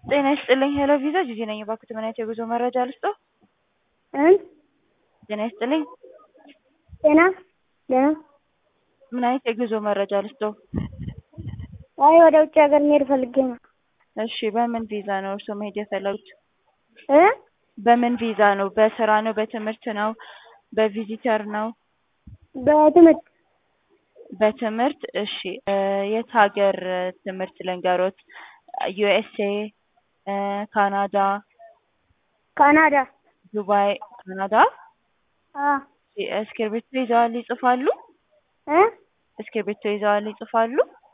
ጤና ይስጥልኝ ሄሎ ቪዛ ጂጂ ነኝ። እባክዎት ምን አይነት የጉዞ መረጃ ልስጥዎ? እም ጤና ይስጥልኝ ጤና ደህና ምን አይነት የጉዞ መረጃ ልስጥዎ? አይ ወደ ውጭ ሀገር መሄድ ፈልጌ ነው። እሺ በምን ቪዛ ነው እርስዎ መሄድ የፈለጉት? እ በምን ቪዛ ነው? በስራ ነው? በትምህርት ነው? በቪዚተር ነው? በትምህርት በትምህርት እሺ የት ሀገር ትምህርት ልንገሮት? ዩኤስኤ ካናዳ ካናዳ ዱባይ ካናዳ አ እስክርቢቶ ይዘዋል ይጽፋሉ? እ እስክርቢቶ ይዘዋል ይጽፋሉ?